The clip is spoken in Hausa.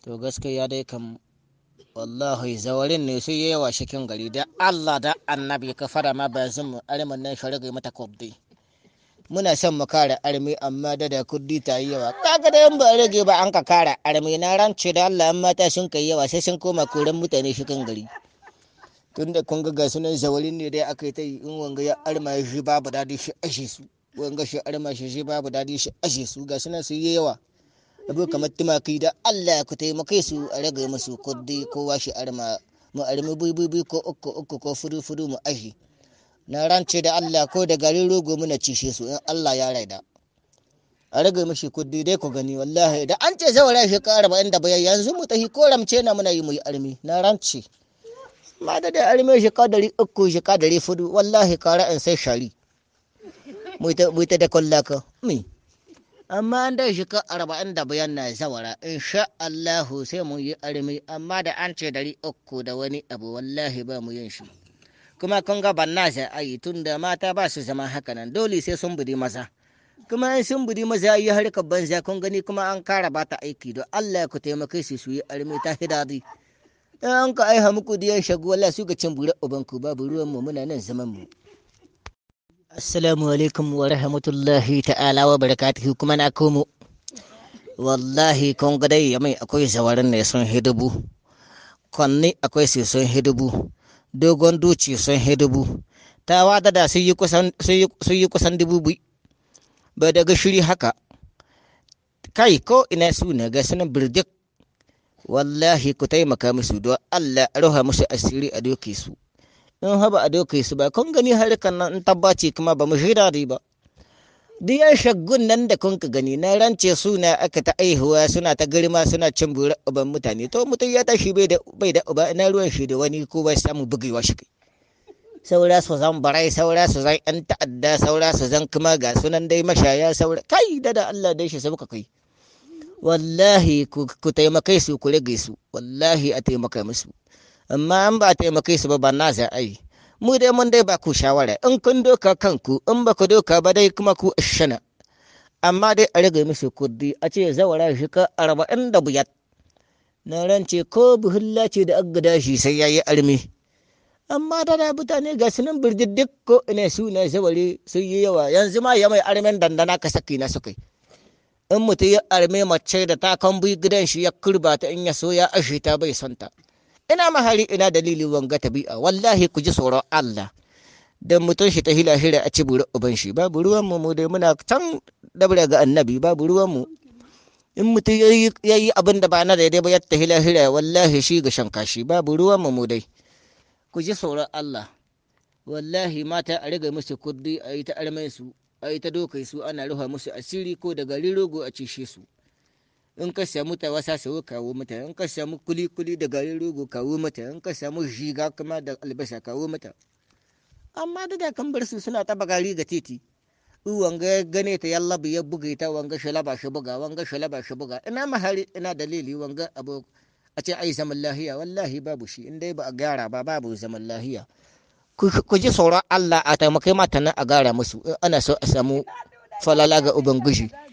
to gaskiya dai kam wallahi zawarin ne sai yawa cikin gari da Allah da annabi ka fara ma ba zan armin nan shi rage mata kudi muna son mu kare armi amma da da kudi ta yi yawa kaga da yan ba rage ba an ka kare armi na rance da Allah an mata sun kai yawa sai sun koma koran mutane cikin gari tunda kun ga ga sunan zawarin ne dai aka yi ta yi in wanga ya arma shi babu dadi shi ashe su wanga shi arma shi shi babu dadi shi ashe su ga sunan su yi yawa abu kamar tumaki da Allah ku taimake su a rage musu kudi kowa shi arma mu armi buibubi ko uku uku ko fudu fudu mu ashi na rance da Allah ko da garin rogo muna cishe su in Allah ya raida a rage mishi kudi dai ku gani wallahi da an ce zawara shi ka arba'in da bayan yanzu mu tahi ko ramce na muna yi mu yi armi na rance ma da da armi shi ka dari uku shi ka dari fudu wallahi kara in sai shari mu ta da kwallaka mi amma an dai shi ka arba'in da bayan na zawara insha Allahu sai mu yi armi amma da an ce dari uku da wani abu wallahi ba mu yin shi kuma kun ga ban na sai ayi tun da mata ba su zama haka nan dole sai sun budi maza kuma in sun budi maza yi harkar banza kun gani kuma an kara ba ta aiki don Allah ku taimake su su yi armi ta hidadi in an ka aiha muku diyan shagu wallahi su ga cin bure ubanku babu ruwan mu muna nan zaman mu Assalamu alaikum wa rahmatullahi ta'ala wa barakatuhu kuma na komo. Wallahi kun ga dai mai akwai zawarin ne sun hidubu. Kwanni akwai su sun hidubu. Dogon duci sun hidubu. Ta wada da sun yi kusan sun yi kusan dubu bi. Ba daga shiri haka. Kai ko ina su ne ga sunan birdik. Wallahi ku taimaka musu don Allah roha musu asiri a doke su. in haba a doka su ba kun gani harkan nan in tabbaci kuma ba mu shida ba diyan shaggun nan da kun ka gani na rance suna aka ta aihuwa suna ta girma suna cin bura uban mutane to mutum ya tashi bai da bai da uba ina ruwan shi da wani ko bai samu bugewa shi kai saura su zan barai saura su zan yan ta'adda saura su zan kuma ga sunan dai mashaya saura kai da da Allah dai shi sauka kai wallahi ku taimakai su ku rage su wallahi a taimaka musu amma an ba a taimake su ba ba na za a yi mu dai mun dai ba ku shawara in kun doka kanku in ba ku doka ba dai kuma ku shana amma dai a rage musu kudi a ce zawara shi ka arba'in da biyar na rance ko buhulla ce da agada shi sai ya yi armi amma da da mutane ga sunan birjiddik ko ina su na zaware sun yi yawa yanzu ma ya mai armen dandana ka saki na sukai in mutum ya arme mace da ta kambi gidan shi ya kurba ta in ya so ya ashe ta bai santa ina mahari ina dalili wanga tabi'a wallahi ku ji tsoron Allah da mutum shi ta hila hira a ci buru uban shi babu ruwan mu dai muna can dabra ga annabi babu ruwan mu in mutum ya yi abin da ba na daidai ba ya ta hila hira wallahi shi ga shan kashi babu ruwan mu dai ku ji tsoron Allah wallahi mata a riga musu kudi a yi ta armai su a yi ta dokai su ana ruha musu asiri ko da gari rogo a cishe su in ka samu ta wasa sau kawo mata in ka samu kuli kuli da garin rogo kawo mata in ka samu shiga kuma da albasa kawo mata amma da kan bar su suna taba gari ga titi wanga ya gane ta yallabi ya buga ta wanga shalaba shi buga wanga shalaba shi buga ina mahari ina dalili wanga abu a ce ai zaman lahiya wallahi babu shi in dai ba a gyara ba babu zaman lahiya ku ji tsoron Allah a taimakai mata nan a gara musu ana so a samu falala ga ubangiji